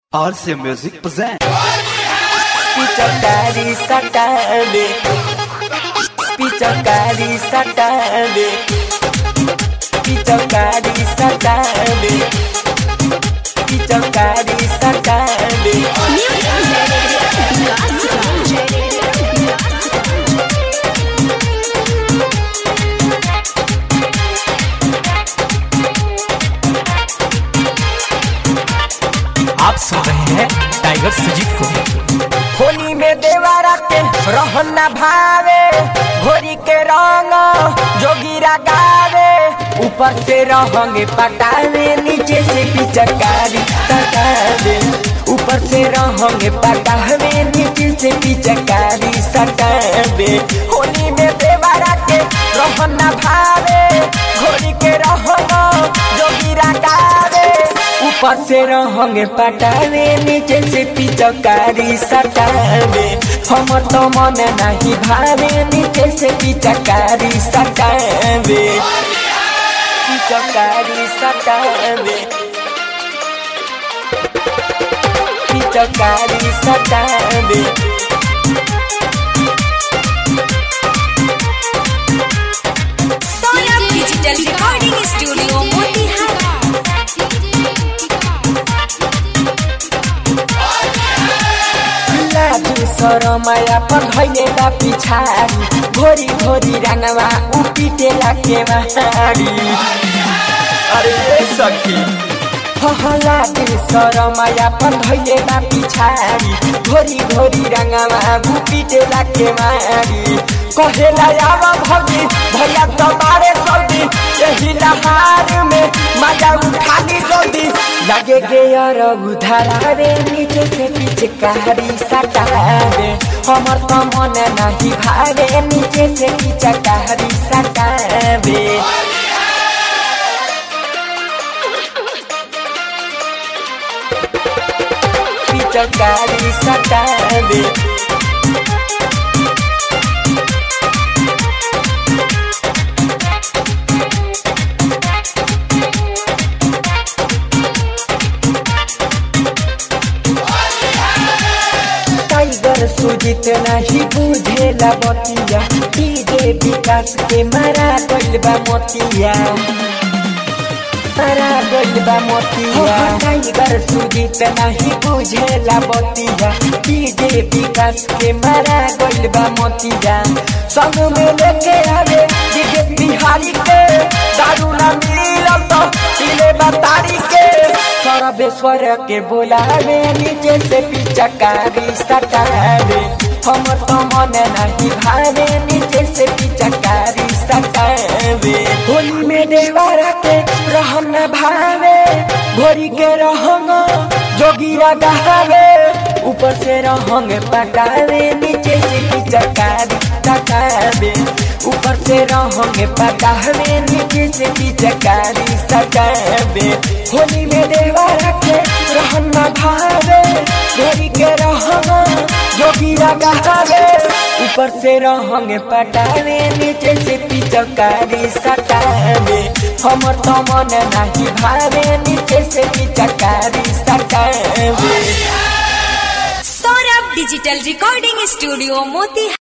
RC Music presents. Pichocari satade Pichocari satade Pichocari satade Pichocari satade आप सुन रहे हैं टाइगर सुजीत को होली में देवारा के रहना भावे घोरी के रंग जोगिरा गावे ऊपर से रहंगे पटावे नीचे से पिचकारी सटावे ऊपर से रहंगे पटावे नीचे से पिचकारी सटावे होली में देवारा के रहना भावे घोरी के रंग जोगिरा गावे ऊपर से रहंगे पटावे नीचे से पिचकारी सटावे हम तो मन नहीं भावे नीचे से पिचकारी सटावे पिचकारी सटावे पिचकारी सटावे Saurabh digital recording studio Motihari लाजु सरमाया पर धैले बा पिछाडी घोरी घोरी रंगवा उपिटे लाके मारी अरे सखी लाजु सरमाया पर धैले बा पिछाडी घोरी घोरी रंगवा उपिटे लाके मारी कहेला आव भौजी भैया तुम्हारे सौदी यही लहार में मजा उठा ली जल्दी लगे गे और उधारा रे नीचे से पीछे कहारी सटावे हमर तो मन नहीं भावे नीचे से पीछे कहारी सटावे पीछे कहारी सटावे टाइगर सुजित नहीं बुझेला बतिया डीजे विकास के मारा गइल बा मोतिया मारा गइल बा मोतिया टाइगर सुजित नहीं बुझेला बतिया डीजे विकास के मारा गइल बा मोतिया संग में लेके आवे डीजे बिहारी के दारू ना मिलल तो पीले बतारी के सर्वेश्वर के बोलावे नीचे से पिचकारी सटावे हम तो मन नहीं भावे नीचे से पिचकारी सटावे होली में देवारा के रहन भावे घोरी के रहंग जोगिया गहावे ऊपर से रहंग पटावे नीचे से पिचकारी सटावे ऊपर से रहंग पटावे नीचे से पिचकारी सटावे होली में देवारा के रहन भावे घोरी के रहंग जोगिया गहावे ऊपर से रहंग पटावे नीचे से पिचकारी सटावे हमर तो मन नहीं भावे नीचे से पिचकारी सटावे Saurabh digital recording studio Motihari